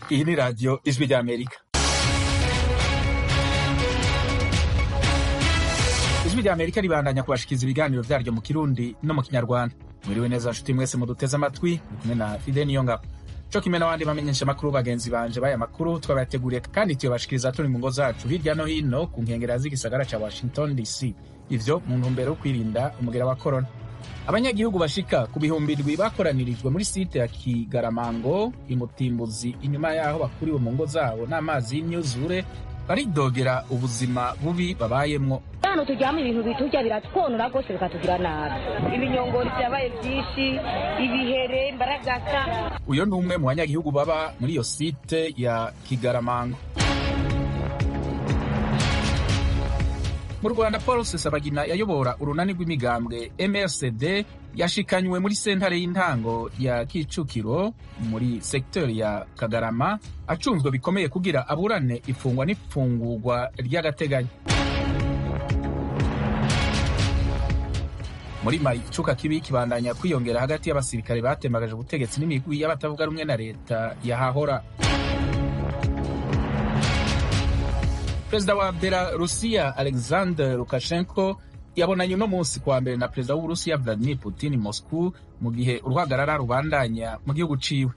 Iyi ni radiyo ijwi ry'Amerika. ijwi ry'Amerika ribandanya kubashikiriza ibiganiro vyaryo mu Kirundi no mu Kinyarwanda. Mwiriwe neza nshuti mwese muduteze amatwi, muri kumwe na Fide Niyongabo. co kimwe n'abandi bamenyesha amakuru bagenzi banje baya makuru twabateguriye kandi tuyabashikiriza turi mu ngo zacu hirya no hino ku nkengera z'igisagara ca Washington DC. Ivyo mu ntumbero yo kwirinda umugera wa corona. abanyagihugu bashika ku bihumbi ndwi bakoranirijwe muri site ya Kigaramango imutimbuzi inyuma yaho bakuriwe mu ngo zabo n'amazi y'imyuzure baridogera ubuzima bubi babayemwo hano turyama ibintu biturya biratwonora rwose bikatugira nabi ibinyongori vyabaye vyinshi ibihere mbaragasa uyo ni umwe mu banyagihugu baba muri iyo site ya Kigaramango mu rwanda paul sesabagina yayobora urunani rw'imigambwe mrcd yashikanywe muri sentare y'intango ya kicukiro muri sekiteri ya kagarama acunzwe bikomeye kugira aburane ifungwa n'ifungurwa ry'agateganyo muri mali icuka kibi kibandanya kwiyongera hagati y'abasirikare batembagaje ubutegetsi n'imigwi y'abatavuga rumwe na leta yahahora perezida wa belarusiya alexander lukashenko yabonanye uno munsi kuwa mbere na perezida w'uburusiya vladimir putin moscow mu gihe uruhagarara rubandanya mu gihugu ciwe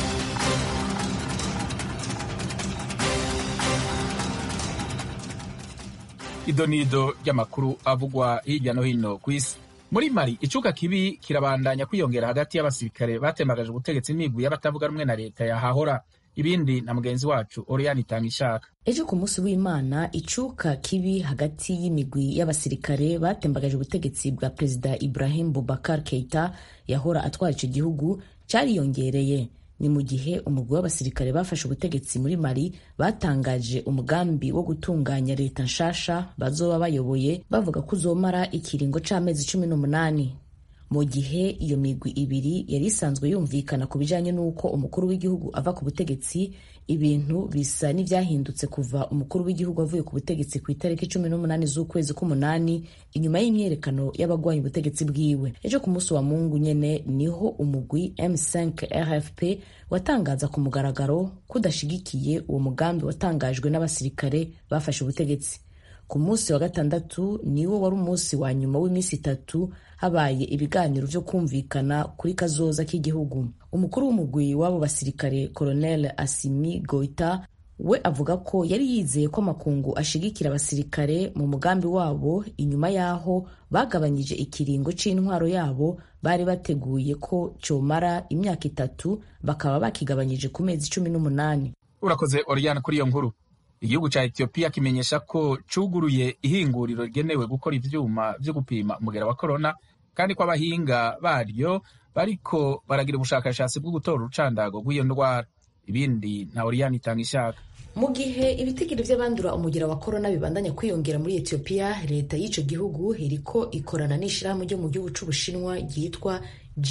idonido ry'amakuru avugwa hirya no hino ku isi muri mali icuka kibi kirabandanya kwiyongera hagati y'abasirikare batembagaje ubutegetsi n'imigwi y'abatavuga rumwe na leta yahahora ibindi na mugenzi wacu Oriane Itangishaka. Ejo ku munsi w'Imana icuka kibi hagati y'imigwi y'abasirikare batembagaje ubutegetsi bwa Perezida Ibrahim Boubacar Keita yahora atwara ico gihugu cariyongereye. Ni mu gihe umugwi w'abasirikare bafashe ubutegetsi muri Mali batangaje umugambi wo gutunganya leta nshasha bazoba bayoboye bavuga ko uzomara ikiringo c'amezi cumi n'umunani mu gihe iyo migwi ibiri yari isanzwe yumvikana ku bijanye n'uko umukuru w'igihugu ava ku butegetsi ibintu bisa n'ivyahindutse kuva umukuru w'igihugu avuye ku butegetsi ku itariki cumi n'umunani z'ukwezi k'umunani inyuma y'imyerekano y'abagwanya ubutegetsi bwiwe ejo ku munsi wa mungu nyene niho umugwi m5 rfp watangaza ku mugaragaro ko udashigikiye uwo mugambi watangajwe n'abasirikare bafashe ubutegetsi ku munsi wa gatandatu niwo wari umunsi wa nyuma w'iminsi itatu habaye ibiganiro vyo kumvikana kuri kazoza k'igihugu umukuru w'umugwi w'abo basirikare colonel asimi goita we avuga ko yari yizeye ko amakungu ashigikira abasirikare mu mugambi wabo inyuma y'aho bagabanyije ikiringo c'intwaro yabo bari bateguye ko comara imyaka itatu bakaba bakigabanyije ku mezi cumi n'umunani urakoze Oriane kuri iyo nkuru igihugu ca Ethiopia kimenyesha ko cuguruye ihinguriro rigenewe gukora ivyuma vyo gupima umugera wa corona kandi ko abahinga baryo bariko baragira ubushakashatsi bwo gutora urucandago rw'iyo ndwara ibindi nta Oriane itanga ishaka mu gihe ibitigiri vy'abandura umugera wa corona bibandanya kwiyongera muri Ethiopia leta y'ico gihugu iriko ikorana n'ishirahamwe ryo mu gihugu c'ubushinwa ryitwa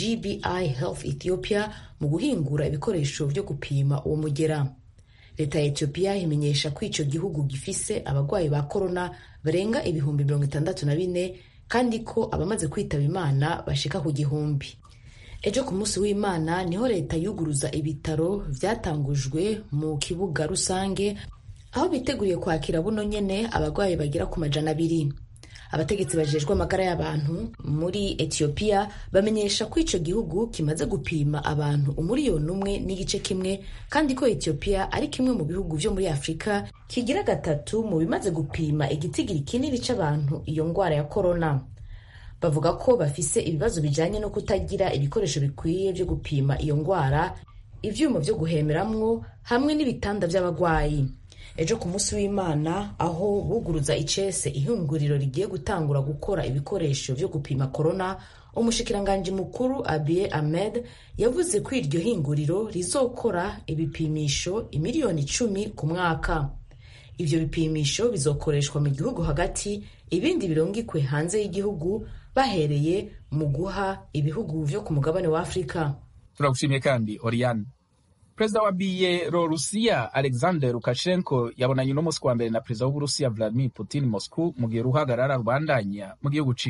GBI Health Ethiopia mu guhingura ibikoresho vyo gupima uwo mugera leta ya Ethiopia imenyesha ko ico gihugu gifise abagwayi ba corona barenga ibihumbi mirongo itandatu na bine kandi ko abamaze kwitaba imana bashika ku gihumbi ejo ku munsi w'imana niho leta yuguruza ibitaro vyatangujwe mu kibuga rusange aho biteguriye kwakira buno nyene abagwayi bagera ku majana abiri abategetsi bajejwe amagara y'abantu muri Ethiopia bamenyesha ko ico gihugu kimaze gupima abantu umuriyoni umwe n'igice kimwe kandi ko Ethiopia ari kimwe mu bihugu vyo muri Afrika kigira gatatu mu bimaze gupima igitigiri kinini c'abantu iyo ngwara ya corona bavuga ko bafise ibibazo bijanye no kutagira ibikoresho bikwiye vyo gupima iyo ngwara ivyuma vyo guhemeramwo hamwe n'ibitanda vy'abagwayi ejo ku munsi w'imana aho buguruza icese ihinguriro rigiye gutangura gukora ibikoresho vyo gupima korona umushikiranganji mukuru abiye ahmed yavuze ko iryo hinguriro rizokora ibipimisho imiliyoni icumi ku mwaka ivyo bipimisho bizokoreshwa mu gihugu hagati ibindi birungikwe hanze y'igihugu bahereye mu guha ibihugu vyo ku mugabane wa afurika turagushimiye kandi Oriane perezida wa bielorusiya alexander lukashenko yabonanye uno munsi kuwa mbere na perezida w'uburusiya vladimir putin moscow mu gihe uruhagarara rubandanya mu gihugu ciwe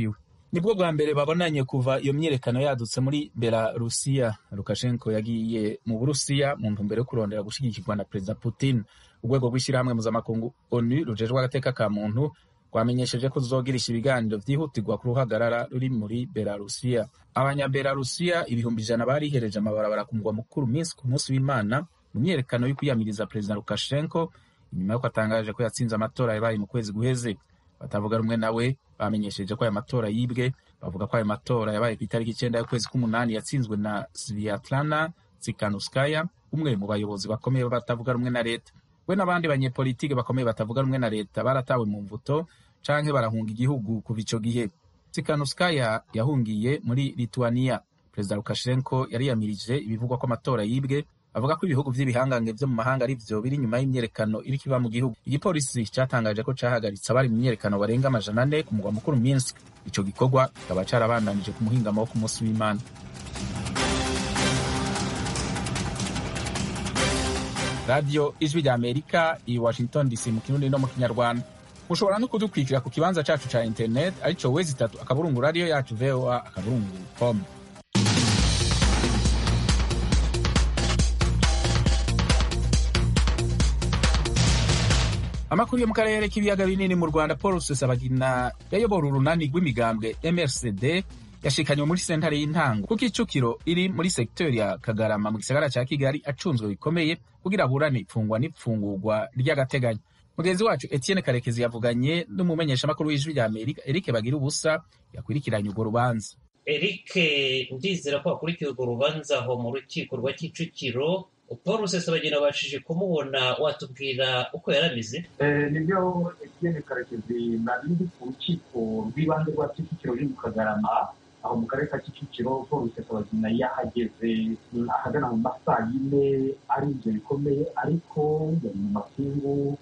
nibwo bwa mbere babonanye kuva iyo myiyerekano yadutse muri belarusiya lukashenko yagiye mu burusiya mu ntumbero yo kurondera gushigikirwa na perezida putin urwego rw'ishyirahamwe mpuzamakungu onu rujejwe agateka ka muntu rwamenyesheje ko ruzogirisha ibiganiro vyihutirwa ku ruhagarara ruri muri belarusiya abanyabelarusiya ibihumbi ijana barihereje amabarabara ku mugwa mukuru minsk ku munsi w'imana mu myiyerekano yo kwiyamiriza perezida lukashenko inyuma y'uko atangaje ko yatsinze amatora yabaye mu kwezi guheze batavuga rumwe nawe bamenyesheje ko aya matora yibwe bavuga ko ayo matora yabaye ku itariki icyenda y'ukwezi k'umunani yatsinzwe na sviatlana tsikanuskaya umwe mu bayobozi bakomeye batavuga rumwe na leta we n'abandi banyepolitike bakomeye batavuga rumwe na leta baratawe mu mvuto canke barahunga igihugu kuva ico gihe tsikanuskaya yahungiye muri lituania perezida lukashenko yariyamirije ibivugwa ko amatora yibwe avuga ko ibihugu vy'ibihangange vyo mu mahanga ari vyo biri inyuma y'imyerekano iriko iba mu gihugu igipolisi catangaje ko cahagaritse abari mu myerekano barenga amajana ane ku mugwa mukuru minsk ico gikorwa kikaba carabandanije ku muhingamo wo ku munsi w'imana radiyo ijwi rya amerika i washington dc mu kirundi no mu kinyarwanda mushobora no kudukwikira ku kibanza cacu ca internet arico wezi itatu akaburungu radiyo yacu voa akaburungu com amakuru yo mu karere k'ibiyaga binini mu rwanda paul rusesabagina yayobora urunani rw'imigambwe mrcd yashikanywe muri sentare y'intango kuko icukiro iri muri sekiteri ya kagarama mu gisagara ca kigali acunzwe bikomeye kugira aburane ifungwa n'ifungurwa ry'agateganyo mugenzi wacu etienne karekezi yavuganye n'umumenyeshamakuru w'ijwi rya amerika eric bagira ubusa yakurikiranye urwo rubanza eric ndizera ko wakurikiye urwo rubanza aho mu rukiko rwa kicukiro paul rusesabagina wabashije kumubona watubwira uko yari ameze nibyo etienne karekezi nari ndi ku rukiko rw'ibanze rwa kicukiro ruri mu kagarama aho mu karere ka kicukiro paul rusesabagina yahageze ahagana mu masaa yine arinze bikomeye ariko yari mu mapingu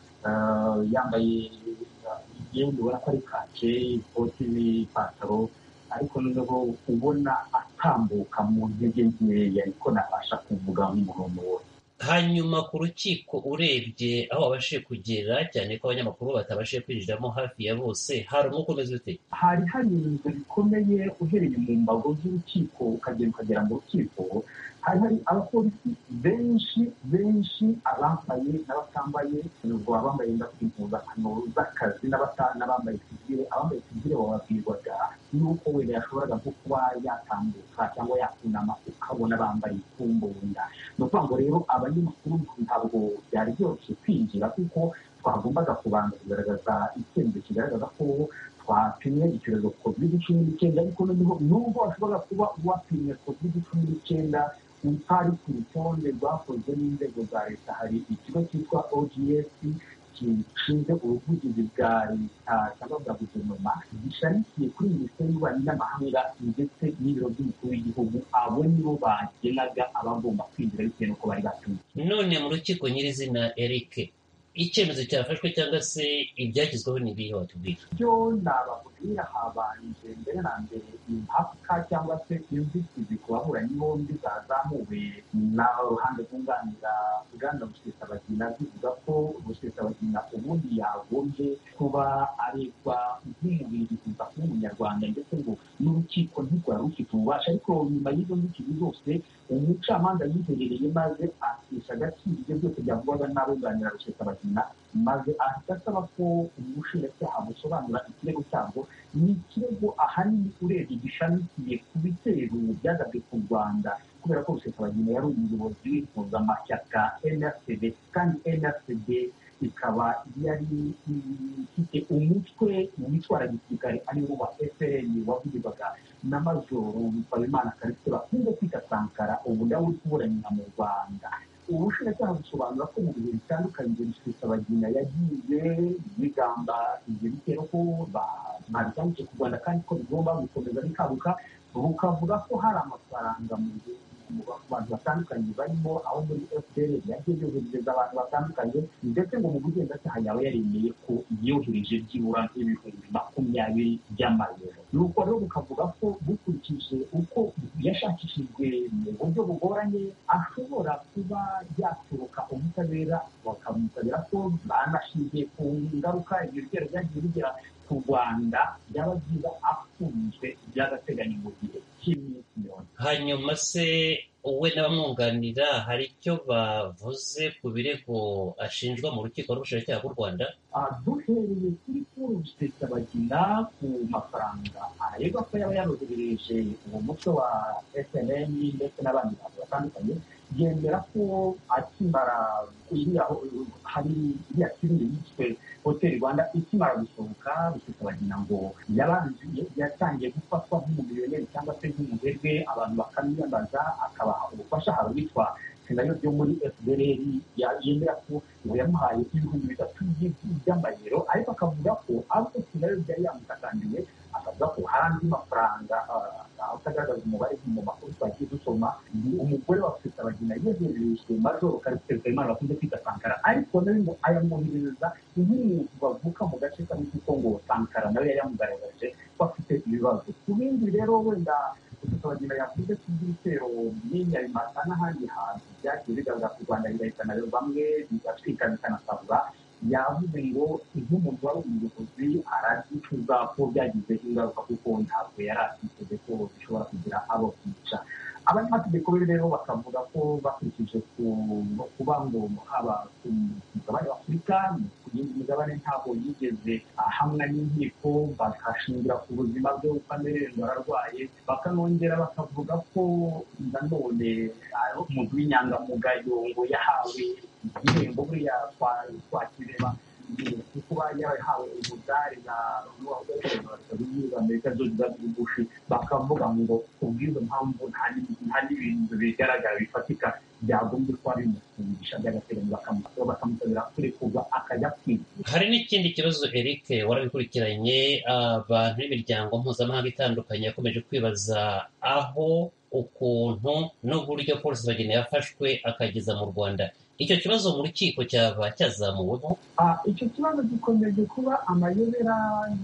yambaye imyenda ubona ko ari kake ikoti n'ipantaro ariko noneho ubona atambuka mu ntege nkeya ariko nabasha kuvuga nk'umuntu wose hanyuma ku rukiko urebye aho wabashije kugera cyane ko abanyamakuru batabashije kwinjiramo hafi ya bose hari umwuka umeze ute hari harinzwe bikomeye uhereye mu mbago z'urukiko ukagenda ukagera mu rukiko hari hari abapolisi benshi benshi abambaye n'abatambaye ubwo abambaye impuzankano z'akazi n'abambaye sivire abambaye sivire bababwirwaga yuko wenda yashoboraga nko kuba yatambuka cyangwa yakunama ukabona bambaye ikumbunda ni ukuvuga ngo rero abanyamakuru ntabwo byari byoroshye kwinjira kuko twagombaga kubanza kugaragaza icyemezo kigaragaza ko twapimye icyorezo covid cumi n'icyenda ariko noneho nubwo washobora kuba wapimye covid cumi n'icyenda utari ku rutonde rwakozwe n'inzego za leta hari ikigo cyitwa ogs gishinzwe ubuvugizi bwa leta cyangwa bwa guverinoma gishamikiye kuri minisiteri y'ububanyi n'amahanga ndetse n'ibiro by'umukuru w'igihugu abo nibo bagenaga abagomba kwinjira bitewe n'uko bari batumye none mu rukiko nyirizina eric icyemezo cyafashwe cyangwa se ibyagezweho ni ibihe watubwira byo nababwira habanje mbere na mbere impaka cyangwa se inzitizi ku baburanyi bombi zazamuwe n'uruhande rwunganira bwana rusesabagina zivuga ko rusesabagina ubundi yagombye kuba aregwa nk'umubiri kuza kuba umunyarwanda ndetse ngo n'urukiko ntirwari rufite ububasha ariko nyuma y'izo nzitizi zose umucamanza yiherereye maze akisha agaciro ibyo byose byavugwaga n'abunganira rusesabagina maze ahita asaba ko ubushinjacyaha busobanura ikirego cyabwo ni ikirego ahanini urebye gishamikiye ku bitero byagabwe ku rwanda kubera ko rusesabagina yari umuyobozi w'impuzamashyaka nrcd kandi nrcd ikaba yari ifite umutwe witwara gisirikare ariwo wa frn wavugirwaga na majoro mpayimana karisite bakunze kwita sankara ubu nawe uri kuburanira mu rwanda ubushinjacyaha busobanura ko mu bihe bitandukanye rusesabagina yagiye bigamba ibyo bitero ko babitangije ku rwanda kandi ko bigomba gukomeza bikabuka bukavuga ko hari amafaranga mu bantu batandukanye barimo aho muri fpr yagiye yoherereza abantu batandukanye ndetse ngo mu bugenzacyaha yaba yaremeye ko yohereje byibura nk'ibihumbi makumyabiri by'amayero nuko rero bukavuga ko bukurikije uko yashakishijwe mu buryo bugoranye ashobora kuba yaturuka ubutabera bakamutabera ko banashingiye ku ngaruka ibyo bitero byagiye bigira ku rwanda byaba byiza afunzwe by'agateganyo mu gihe cy'iminsi mirongo hanyuma se we n'abamwunganira hari icyo bavuze ku birego ashinjwa mu rukiko rw'ubushinjacyaha bw'u rwanda duhereye kuri paul rusesabagina ku mafaranga aregwa ko yaba yaroherereje uwo mutwe wa snm ndetse n'abandi bantu batandukanye yemera ko akimara iriya hari iriya filime yiswe hoteli rwanda ikimara gusohoka rusesabagina ngo yabanje yatangiye gufatwa nk'umumiliyoneri cyangwa se nk'umuherwe abantu bakamwiyambaza akabaha ubufasha hari witwa senayo ryo muri fdr yemera ko ngo yamuhaye ibihumbi bitatu by'amayero ariko akavuga ko ahubwo senayo byari yamutakandiye akavuga ko hari andi mafaranga utagaragaza umubare mu makuru twagiye dusoma umugore wa rusesabagina yegerejwe majoro karisiteri kayimana bakunze kwita sankara ariko nawe ngo ayamwoherereza nk'umuntu bavuka mu gace kamwe kuko ngo sankara nawe yari yamugaragaje ko afite ibibazo ku bindi rero wenda rusesabagina yavuze ko ibitero by'inyabimata n'ahandi hantu byagiye bigaragara ku rwanda bigahitana bamwe bigatwika bikanasabura yavuze ngo nk'umuntu wari umuyobozi aragicuza ko byagize ingaruka kuko ntabwo yari atiteze ko bishobora kugira abo kwica abanyamategeko be rero bakavuga ko bakurikije kuba ngo haba ku mugabane w'afurika ku yindi migabane ntabwo yigeze ahamwa n'inkiko bakashingira ku buzima bwe uko amererwa ararwaye bakanongera bakavuga ko nanone umuntu w'inyangamugayo ngo yahawe igihembo buriya twakireba kuba yarahawe umudari na amerika zose zabugufi bakavuga ngo kubw'izo mpamvu nta n'ibintu bigaragara bifatika byagombye kuba bimufungisha by'agateganyo bakamusabira kurekurwa akajya kwivuza hari n'ikindi kibazo eric warabikurikiranye abantu b'imiryango mpuzamahanga itandukanye yakomeje kwibaza aho ukuntu n'uburyo polisi bageni yafashwe akageza mu rwanda icyo kibazo mu rukiko cyaba cyazamuweho icyo kibazo gikomeje kuba amayobera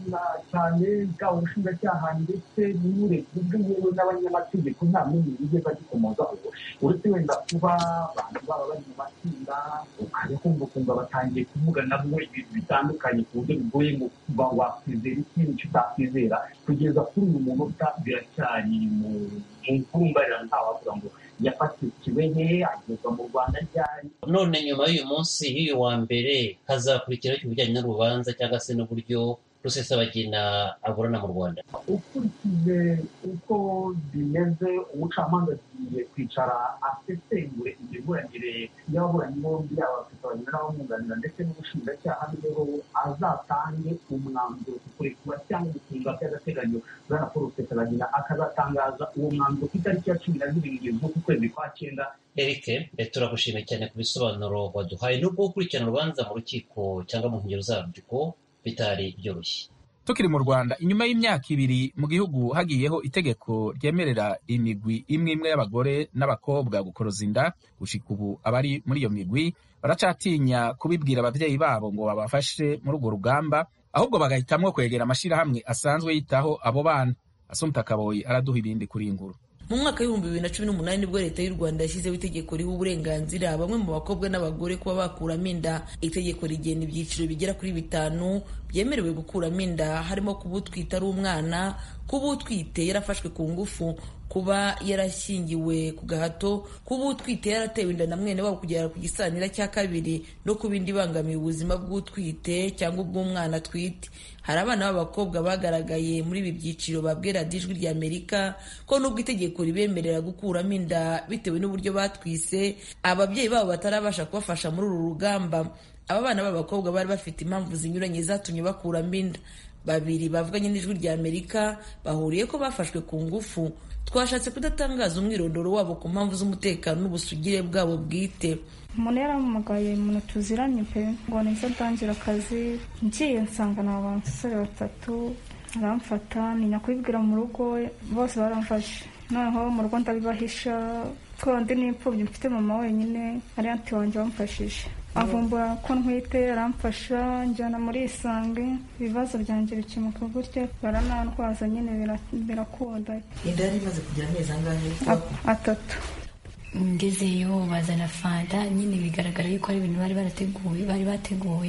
cyane bwaba ubushinjacyaha ndetse n'uburebye bw'iwe n'abanyamategeko nta n'umwe wigeze agikomozaho uretse wenda kuba abantu baba bari mu matsinda ukajya kumva ukumva batangiye kuvuga nabo ibintu bitandukanye ku buryo bigoye ngo kuba wakwizera ikintu icyo utakwizera kugeza kuri uyu munota biracyari mu mvumbarira ntawavuga ngo yafatiwe he agezwa mu rwanda ryari none nyuma y'uyu munsi y'uyu wa mbere hazakurikiraho ibijyanye n'urubanza cyangwa se n'uburyo rusesabagina aburana mu rwanda ukurikije uko bimeze umucamanza agiye kwicara asesengure imiburanire y'ababuranyi bombi yaba rusesabagina n'abamwunganira ndetse n'ubushinjacyaha niho azatange umwanzuro ku kurekura cyangwa gufunga by'agateganyo bwana paul rusesabagina akazatangaza uwo mwanzuro ku itariki ya cumi na zirindwi z'uku kwezi kwa cyenda eric turagushimiye cyane ku bisobanuro waduhaye nubwo gukurikirana urubanza mu rukiko cyangwa mu nkengero zarwo bitari byoroshye tukiri mu rwanda inyuma y'imyaka ibiri mu gihugu hagiyeho itegeko ryemerera imigwi imwe imwe y'abagore n'abakobwa gukoroza inda gushika ubu abari muri iyo migwi baracatinya kubibwira ababyeyi babo ngo babafashe muri urwo rugamba ahubwo bagahitamwo kwegera amashyirahamwe asanzwe yitaho abo bana asumta kaboyi araduha ibindi kuri iyi nguru mu mwaka w'ibihumbi bibiri na cumi n'umunani nibwo leta y'u rwanda yashyizeho itegeko riha uburenganzira bamwe mu bakobwa n'abagore kuba bakuramo inda itegeko rigena ibyiciro bigera kuri bitanu byemerewe gukuramo inda harimo kuba utwite ari umwana kuba utwite yarafashwe ku ngufu kuba yarashyingiwe ku gahato kuba utwite yaratewe inda na mwene wabo kugera ku gisanira cya kabiri no kuba indi ibangamiye ubuzima bw'utwite cyangwa ubw'umwana atwite hari abana b'abakobwa bagaragaye muri ibi byiciro babwira ijwi rya amerika ko nubwo itegeko ribemerera gukuramo inda bitewe n'uburyo batwise ababyeyi babo batarabasha kubafasha muri uru rugamba aba bana b'abakobwa bari bafite impamvu zinyuranye zatumye bakuramo inda babiri bavuganye n'ijwi rya amerika bahuriye ko bafashwe ku ngufu twashatse kudatangaza umwirondoro wabo ku mpamvu z'umutekano n'ubusugire bwabo bwite umuntu yarampamagaye umuntu tuziranye pe ngo nahise atangira akazi ngiye nsanga ni abasore batatu aramfata ntinya kubibwira mu rugo bose baramfashe noneho mu rugo ndabibahisha ko ndi n'imfubyi mfite mama wenyine ari anti wanjye wamfashije avumbura ko ntwite aramfasha njyana muri isange ibibazo byanjye bikemuka gutya baranantwaza nyine birakunda inda yari imaze kugira amezi angahe atatu ngezeyo bazana fanta nyine bigaragara yuko ari ibintu bari barateguye bari bateguye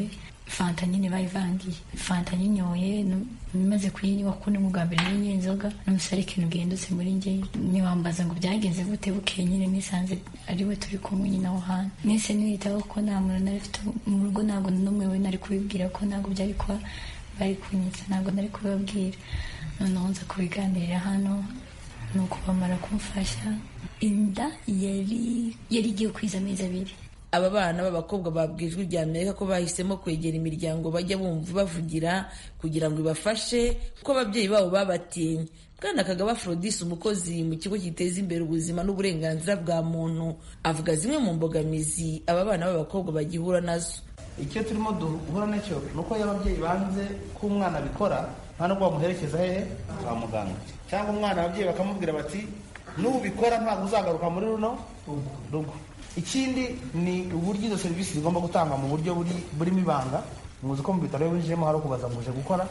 fanta nyine bayivangiye fanta nyinyoye maze kuyinywa kuko ni bwa mbere nyine inzoga n'umusore ikintu gihindutse muri njye ntiwambaza ngo byagenze gute bukeye nyine nisanze ari we turi kumwe nyine aho hantu nese niyitaho ko nta muntu nari mfite mu rugo ntabwo n'umwe we nari kubibwira ko ntabwo byari kuba bari kunyitsa ntabwo nari kubibabwira noneho nza kubiganirira hano ni uko bamara kumfasha inda yari yari igiye kwiza amezi abiri aba bana b'abakobwa babwiye ijwi rya amerika ko bahisemo kwegera imiryango bajya bumva bavugira kugira ngo ibafashe kuko ababyeyi babo babatinye bwana kagaba Aphrodis umukozi mu kigo giteza imbere ubuzima n'uburenganzira bwa muntu avuga zimwe mu mbogamizi aba bana b'abakobwa bagihura nazo icyo turimo duhura nacyo ni uko iyo ababyeyi banze ko umwana abikora nta nubwo bamuherekeza hehe kwa muganga cyangwa umwana ababyeyi bakamubwira bati nubikora ntabwo uzagaruka muri runo rugo ikindi ni uburyo izo serivisi zigomba gutangwa mu buryo burimo ibanga muzi ko mu bitaro iyo winjiyemo hari ukubaza ngo uje gukora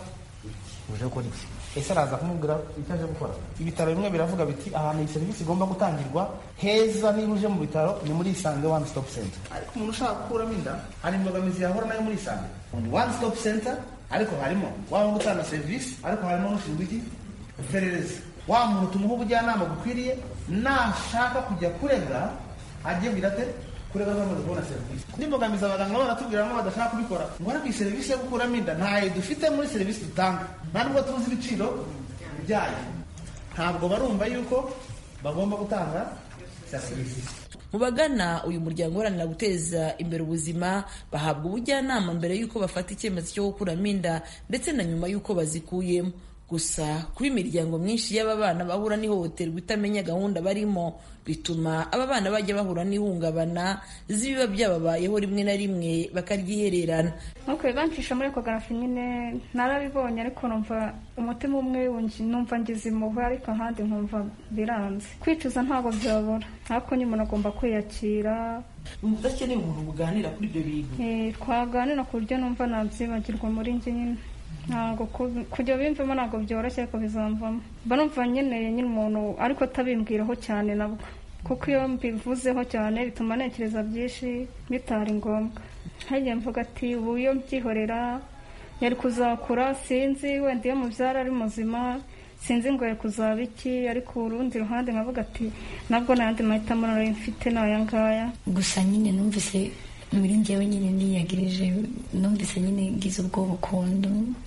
uje gukora iki ese araza kumubwira icyo aje gukora ibitaro bimwe biravuga biti ahantu iyi serivisi igomba gutangirwa heza niba uje mu bitaro ni muri isange one stop center ariko umuntu ushaka gukuramo inda hari imbogamizi yahura nayo muri isange ni one stop center ariko harimo waba gutanga serivisi ariko harimo n'ushinzwe iki iperereza wa muntu tumuha ubujyanama bukwiriye nashaka kujya kurega ajye birate kurega bamaze kubona serivisi n'imbogamizi abaganga baratubwiramo badashaka kubikora ngo ariko iyi serivisi yo gukuramo inda ntayo dufite muri serivisi dutanga nta nubwo tuzi ibiciro byayo ntabwo barumva yuko bagomba gutanga serivisi mu bagana uyu muryango uharanira guteza imbere ubuzima bahabwa ubujyanama mbere y'uko bafata icyemezo cyo gukuramo inda ndetse na nyuma y'uko bazikuyemo gusa kuba imiryango myinshi y'aba bana bahura n'ihohoterwa itamenya gahunda barimo bituma aba bana bajya bahura n'ihungabana z'ibiba byababayeho rimwe na rimwe bakaryihererana nuko bancisha muri ekogarafi nyine narabibonye ariko numva umutima umwe numva ngize impuhwe ariko ahandi nkumva biranze kwicuza ntabwo byabura ariko nyine umuntu agomba kwiyakira udakeneye umuntu buganira kuri ibyo bintu twaganira ku buryo numva nabyibagirwa muri njye nyine ntabwo kujya bimvamo ntabwo byoroshye ariko bizamvamo mba numva nkeneye nyine umuntu ariko atabimbwiraho cyane nabwo kuko iyo mbivuzeho cyane bituma ntekereza byinshi bitari ngombwa hagiye mvuga ati ubu iyo mbyihorera yari kuzakura sinzi wenda iyo mubyara ari muzima sinzi ngo yari kuzaba iki ariko urundi ruhande nkavuga ati nabwo n'ayandi mahitamo nari mfite ni aya ngaya gusa nyine numvise muri njyewe nyine niyagirije numvise nyine ngize ubwoba ukuntu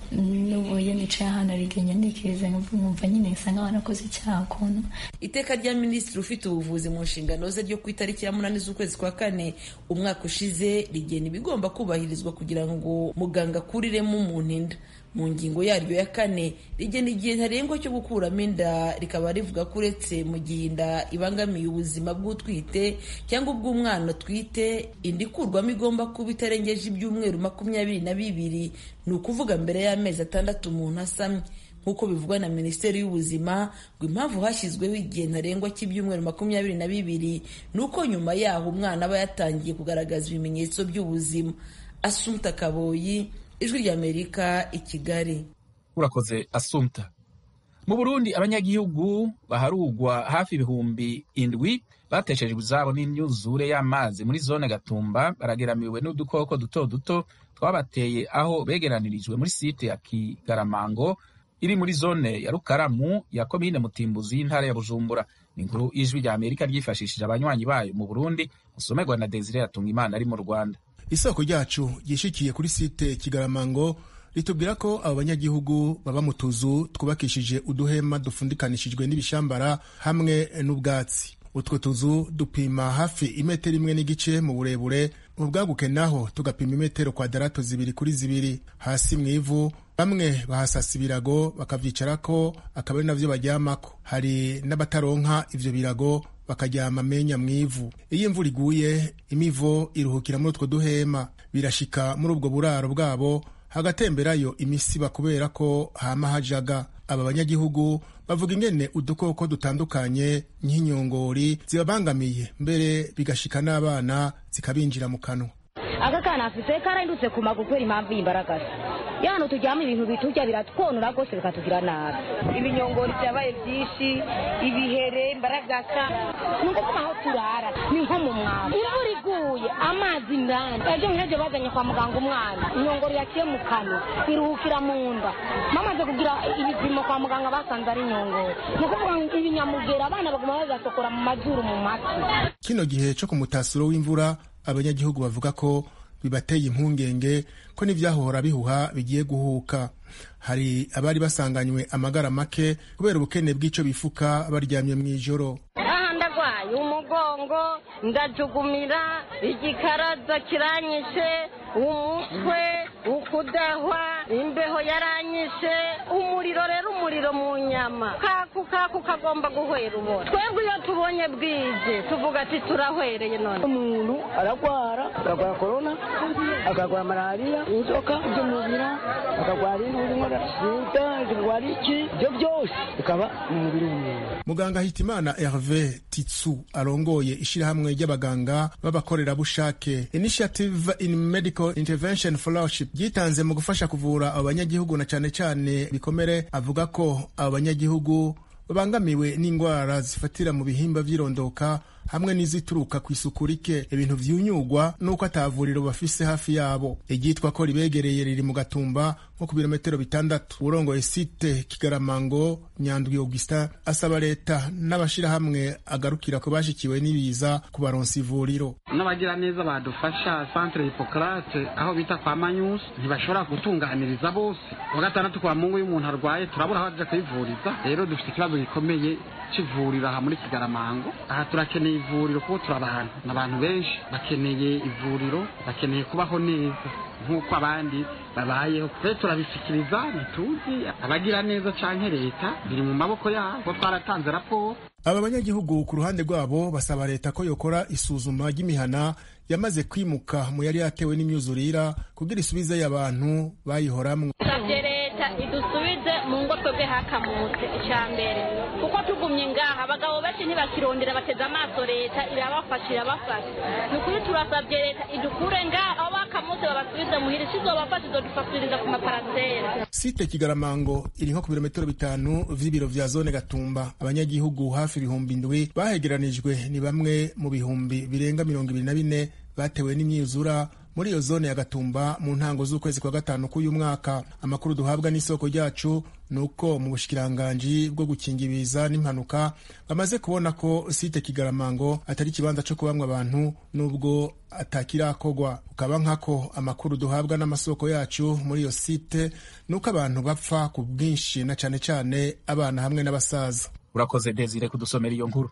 n'ubu iyo nicaye ahantu arigenya ntekereza nkumva nyine nsa nk'aho nakoze icyaha ukuntu iteka rya minisitiri ufite ubuvuzi mu nshingano ze ryo ku itariki ya munani z'ukwezi kwa kane umwaka ushize rigena ibigomba kubahirizwa kugira ngo muganga akuriremo umuntu inda mu ngingo yaryo ya kane rigena igihe ntarengwa cyo gukuramo inda rikaba rivuga ko uretse mu gihe inda ibangamiye ubuzima bw'utwite cyangwa ubw'umwana utwite inda ikurwamo igomba kuba itarengeje ibyumweru makumyabiri na bibiri ni ukuvuga mbere y'amezi atandatu umuntu asamye nk'uko bivugwa na minisiteri y'ubuzima ngo impamvu hashyizweho igihe ntarengwa cy'ibyumweru makumyabiri na bibiri ni uko nyuma yaho umwana aba yatangiye kugaragaza ibimenyetso by'ubuzima asumta kaboyi ijwi ry'amerika i kigali urakoze asumta mu burundi abanyagihugu baharugwa hafi ibihumbi indwi bateshejwe izabo n'imyuzure y'amazi muri zone gatumba barageramiwe n'udukoko duto duto twabateye aho begeranirijwe muri site ya kigaramango iri muri zone ya rukaramu ya komine mutimbuzi y'intara ya bujumbura ni inkuru y'ijwi rya amerika ryifashishije abanywanyi bayo mu burundi musomerwa na desire yatunga imana ari mu rwanda isoko ryacu ryishikiye kuri site kigaramango ritubwira ko abo banyagihugu baba mu tuzu twubakishije uduhema dufundikanishijwe n'ibishambara hamwe n'ubwatsi utwo tuzu dupima hafi imetero imwe n'igice mu burebure mu bwaguke naho tugapima imetero kwadarato zibiri kuri zibiri hasi mu ivu bamwe bahasasa ibirago bakavyicarako akaba ari navyo baryamako hari n'abataronka ivyo birago bakaryama amenya mu ivu iyo imvura iguye imivo iruhukira muri utwo duhema birashika muri ubwo buraro bwabo hagatemberayo imisiba kubera ko hama hajaga aba banyagihugu bavuga ingene udukoko dutandukanye nk'inyongori zibabangamiye mbere bigashika n'abana zikabinjira mu kanwa aka kana afite karahindutse ku maguru kubera impamvu y'imbaragasa iyo hantu turyama ibintu biturya biratwonora rwose bikatugira nabi ibinyongori byabaye byinshi ibihere imbaragasa ni ukuvuga aho turara ni nko mu mwamba imvura iguye amazi indani ejo nk'ejo bazanye kwa muganga umwana inyongoro yaciye mu kanwa iruhukira mu nda bamaze kugira ibipimo kwa muganga basanze ari inyongoro ni ukuvuga ngo ibinyamugera abana baguma bagasokora mu mazuru mu matwi kino gihe cyo ku mutasuro w'imvura abanyagihugu bavuga ko bibateye impungenge ko n'ibyahora bihuha bigiye guhuka hari abari basanganywe amagara make kubera ubukene bw'icyo bifuka baryamye mu ijoro aha ndagwaye umugongo ndajugumira igikaraza kiranyishe umutwe ukudahwa imbeho yaranyishe umuriro rero umuriro mu nyama kaku kaku kagomba guhwera ubona twebwe iyo tubonye bwije tuvuga ati turahwereye none umuntu aragwara akagwara korona akagwara malariya inzoka z'umubira akagwara indwara sida akagwara iki ibyo byose bikaba mu mubiri w'umuntu muganga hitimana herve titsu arongoye ishyirahamwe ry'abaganga b'abakorerabushake initiative in medical intervention fellowship ryitanze mu gufasha kuvura abo banyagihugu na cyane cyane bikomere avuga ko abo banyagihugu babangamiwe n'indwara zifatira mu bihimba by'irondoka hamwe n'izituruka ku isuku rike ibintu vyunyugwa n'uko atavuriro bafise hafi yabo iryitwa ko ribegereye riri mu gatumba nko ku birometero bitandatu urongoye site kigaramango nyandwi augustin asaba leta n'abashirahamwe agarukira ko bashikiwe n'ibiza kubaronsa ivuriro n'abagira neza badufasha centre hippocrate aho bita kwa manyusi ntibashobora gutunganiriza bose wa gatandatu kwa mungu y'umuntu arwaye turabura aho aja kwivuriza rero dufite ikibazo gikomeye c'ivuriro aha muri kigaramango aha turakeneye ivuriro kuko turi abantu ni abantu benshi bakeneye ivuriro bakeneye kubaho neza nk'uko abandi babayeho rero turabisikiriza ntituzi abagira neza canke leta biri mu maboko yabo kuko twaratanze raporo aba banyagihugu ku ruhande rwabo basaba leta ko yokora isuzuma ry'imihana yamaze kwimuka mu yari yatewe n'imyuzurira kugira isubizeyo abantu bayihoramwo savye leta idusubize mu ngo twebwe hakamutse icya mbere kuko tugumye ngaha abagabo benshi ntibakirondera bateze amaso leta irabafasha irabafasha ni ukuri turasabye leta idukure ngaha aho bakamutse babasubize muhira isizobafasha izodufasiriza ku maparasera site kigaramango iri nko ku birometero bitanu vy'ibiro vya zone gatumba abanyagihugu hafi ibihumbi indwi bahegeranijwe ni bamwe mu bihumbi birenga mirongo ibiri na bine batewe n'imyuzura muri iyo zone ya gatumba mu ntango z'ukwezi kwa gatanu k'uyu mwaka amakuru duhabwa n'isoko ryacu ni uko mu bushikiranganji bwo gukinga ibiza n'impanuka bamaze kubona ko site kigaramango atari ikibanza cyo kubamwa abantu nubwo atakirakogwa ukaba nkako amakuru duhabwa n'amasoko yacu muri iyo site ni uko abantu bapfa ku bwinshi na cane cane abana hamwe n'abasaza urakoze desire kudusomera iyo nkuru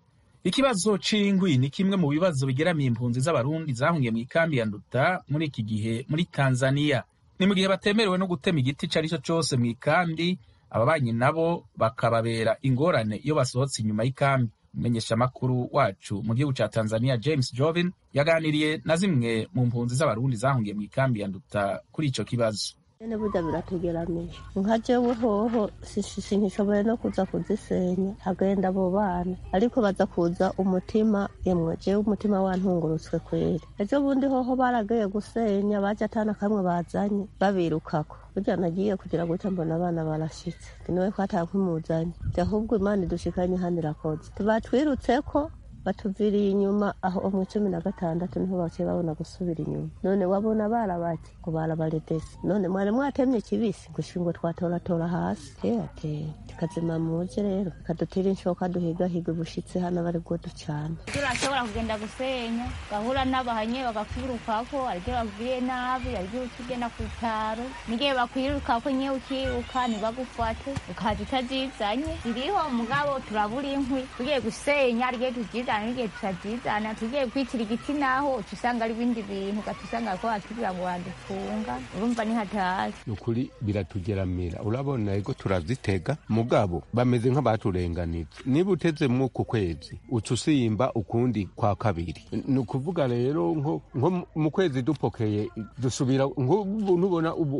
ikibazo c'ingwi ni kimwe mu bibazo bigeramiye impunzi z'abarundi zahungiye mu ikambi ya nduta muri iki gihe muri tanzania ni mu gihe batemerewe no gutema igiti ico ari cyo cose mu ikambi ababanyi nabo bakababera ingorane iyo basohotse inyuma y'ikambi umumenyeshamakuru wacu mu gihugu ca tanzania james jovin yaganiriye na zimwe mu mpunzi z'abarundi zahungiye mu ikambi ya nduta kuri ico kibazo nyene burya biratugeramiye nka jewe hoho sinkishoboye no kuza kuzisenya hagenda abo bana ariko baza kuza umutima yemwe jewe umutima wantungurutswe kweri ejo bundi hoho baragiye gusenya baje atana kamwe bazanye babirukako burya nagiye kugira gutya mbona abana barashitse niwe ko atakwimuzanye ahubwo imana idushikanye hano irakoze tubatwirutseko batuviriye inyuma aho mu cumi na gatandatu niho baciye babona gusubira inyuma none wabona barabati ngo barabaredesi none mwari mwatemye kibisi gushika ngo twatoratora hasi teateye tukazima muje rero kadutira inshoka duhigahiga ubushitsi hano bari bwo ducana turashobora kugenda gusenya gahura n'abahanye bagakwirukako aribyo babwiye nabi aribyo ukigenda ku bitaro n'igihe bakwirukako nyewe ukiruka ntibagufate ukaza utazizanye ziriho mugabo turabura inkwi tugiye gusenya arigihe tuzizana n'igihe tutazizana tugiye kwitira igiti naho usanga ari ibindi bintu ugaca usanga ko watubwira ngo wadufunga urumva ni hatazi ni ukuri biratugeramira urabona ego turazitega mugabo bameze nk'abaturenganije niba uteze mu ku kwezi uca usimba ukundi kwa kabiri ni ukuvuga rero nko mu kwezi dupokeye dusubira nubona ubu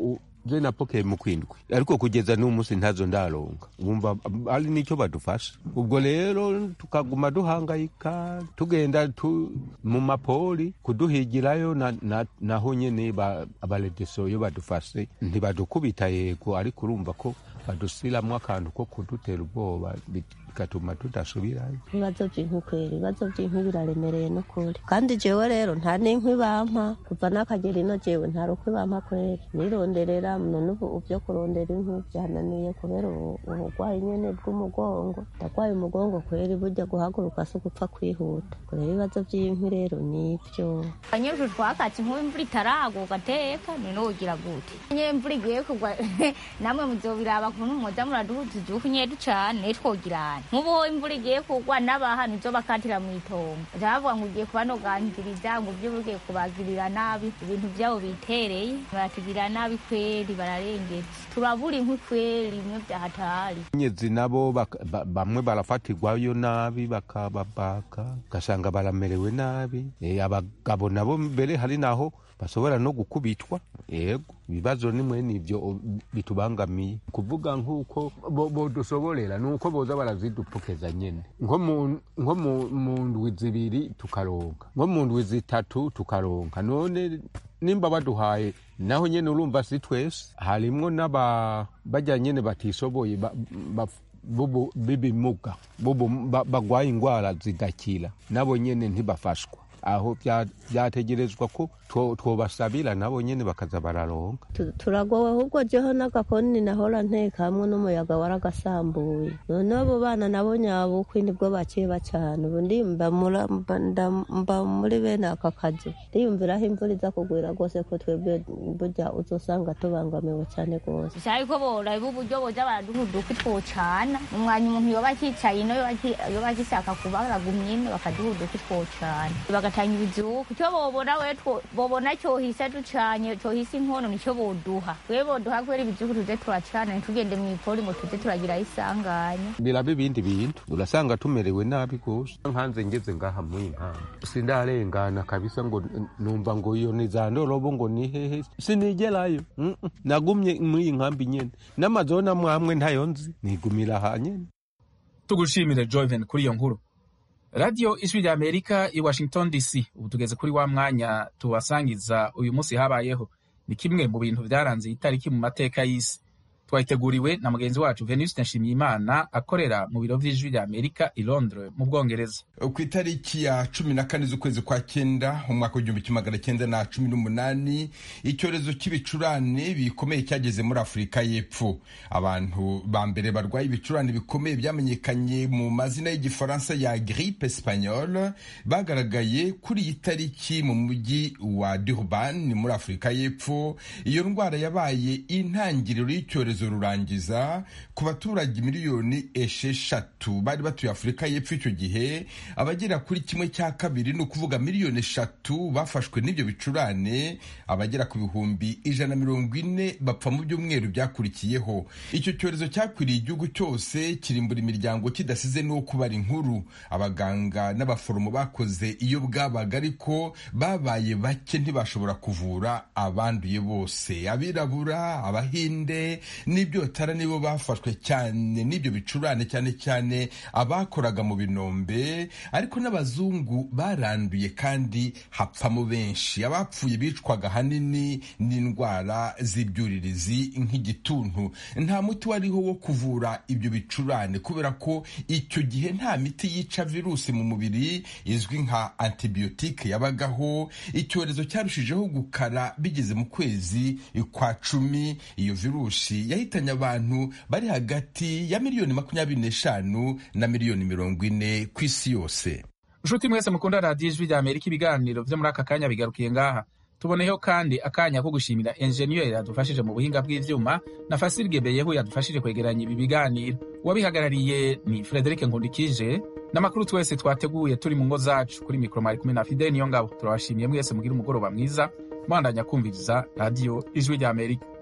je napokeye mu kwindwi ariko kugeza n'uyu munsi ntazo ndaronga wumva ari nicyo badufasha ubwo rero tukaguma duhangayika tugenda tu, mu mapoli kuduhigirayo na, na, naho nyene ba, abaredeso iyo badufashe ntibadukubita yego ariko urumva ko badusiramwo akantu ko kudutera ubwoba bigatuma tudasubirayo ibibazo by'inkwi kwera ibibazo by'inkwi biraremereye n'ukuri kandi jewe rero nta n'inkwi bampa kuva n'akagera ino jewe nta rukwi bampa kwera nironderera none ubu byo kurondera inkwi byananiye kubera uburwayi nyene bw'umugongo ndarwaye umugongo kwera burya guhaguruka si ugupfa kwihuta kubera ibibazo by'inkwi rero nibyo abanyeshuri twakatse inkuru imvura itaragwa ugateka none wogira gute nyine imvura igiye kugwa namwe muzobiraba kuntu mwoza muraduhuza igihugu nyedu cane twogirana nk'ubu imvura igiye kugwa n'abaha nizo bakatira mu itongo baca bavuga ngo ugiye kubanoganiriza ngo ibyo ugiye kubagirira nabi ibintu byabo bitereye baratugirira nabi kweri bararengetse turabura inkwi kweri imwe byahatari nyezi nabo bak- ba- bamwe barafatirwayo nabi bakababaka ugasanga baramerewe nabi Eh, abagabo nabo mbere hari naho bashobora no gukubitwa yego ibibazo nimwe nivyo o- bitubangamiye kuvuga nk'uko bo- bodusoborera ni uko boza barazidupokeza nyene nko mu- nko mu- mu ndwi zibiri tukaronka nko mu ndwi zitatu tukaronka none nimba baduhaye naho nyene urumva si twese harimwo n'aba bajya nyene batishoboye ba- ba- bubu- b'ibimuga bubu- ba- bagwaye ingwara zigakira nabo nyene ntibafashwa aho bya- byategerezwa ko two- twobasabira nabo nyene bakaza bararonka Tu- turagowe ahubwo jeho n'agakoni nahora nteka hamwe n'umuyaga waragasambuye none abo bana nabo nyabukwe nibwo bakiba cyane ubu ndimba mura- mba- nda- mba muri bene aka kazi ndiyumviraho imvura iza kugwira rwose ko twebwe burya uzosanga tubangamiwe cyane rwose bisaba ko boraba uburyo boza baraduhuduka twocana umwanya umuntu yoba akicaye ino yoba aki- yoba agishaka kuba aragumye ino bakaduhuduka twocana bagatanga ibizuku icyo bobona we two- bobona cyohise ducanye cyohise inkono nicyo boduha we boduha kubera ibizuku tuze turacana ntitugende mu ipoli ngo tuze turagiraho isanganya biraba ibindi bintu urasanga tumerewe nabi gose nkanze ngeze ngaha muri nkamba sindarengana kabisa ngo n- numva ngo iyo ni za ndorobo ngo ni hehe sinigerayo Mm, mm. nagumye muri iyi nkambi nyene n'amazona mwamwe ntayo nzi nigumira aha nyene tugushimire joven kuri iyo nkuru radiyo ijwi rya amerika i washington dc ubu tugeze kuri wa mwanya tubasangiza uyu munsi habayeho ni kimwe mu bintu byaranze iyi tariki mu mateka y'isi twayiteguriwe na mugenzi wacu venuste nshimiyimana akorera mu biro vy'ijwi rya amerika i londres mu bwongereza ku itariki ya cumi na kane z'ukwezi kwa cyenda umwaka w'igihumbi kimwe magana cyenda na cumi n'umunani icyorezo cy'ibicurane bikomeye cyageze muri afurika y'epfo abantu ba mbere barwaye ibicurane bikomeye byamenyekanye mu mazina y'igifaransa ya grippe espagnole bagaragaye kuri iyi tariki mu mujyi wa durban ni muri afurika y'epfo iyo ndwara yabaye intangiriro y'icyorezo rurangiza ku baturage miliyoni esheshatu bari batuye afurika y'epfo icyo gihe abagera kuri kimwe cya kabiri ni ukuvuga miliyoni eshatu bafashwe n'ibyo bicurane abagera ku bihumbi ijana na mirongo ine bapfa mu byumweru byakurikiyeho icyo cyorezo cyakwiriye igihugu cyose kirimbura imiryango kidasize n'uwo kubara inkuru abaganga n'abaforomo bakoze iyo bwabaga ariko babaye bake ntibashobora kuvura abanduye bose abirabura abahinde n'ibyotara nibo bafashwe cyane n'ibyo bicurane cyane cyane abakoraga mu binombe ariko n'abazungu baranduye kandi hapfamo benshi abapfuye bicwaga ahanini n'indwara z'ibyuririzi nk'igituntu nta muti wariho wo kuvura ibyo bicurane kubera ko icyo gihe nta miti yica virusi mu mubiri izwi nka antibiyotike yabagaho icyorezo cyarushijeho gukara bigeze mu kwezi kwa cumi iyo virusi yahitanye abantu bari hagati ya miliyoni makumyabiri n'eshanu na miliyoni mirongo ine ku isi yose nshuti mwese mukunda radiyo ijwi rya amerika ibiganiro byo muri aka kanya bigarukiye ngaha tuboneyeho kandi akanya ko gushimira enjeniyeri yadufashije mu buhinga bw'ivyuma na fasirige beyehu yadufashije kwegeranya ibi biganiro uwabihagarariye ni frederic nkundikije n'amakuru twese twateguye turi mu ngo zacu kuri mikoro mwari kumwe na fide niyo ngabo turabashimiye mwese mugira umugoroba mwiza mwandanya kumviriza radiyo ijwi rya amerika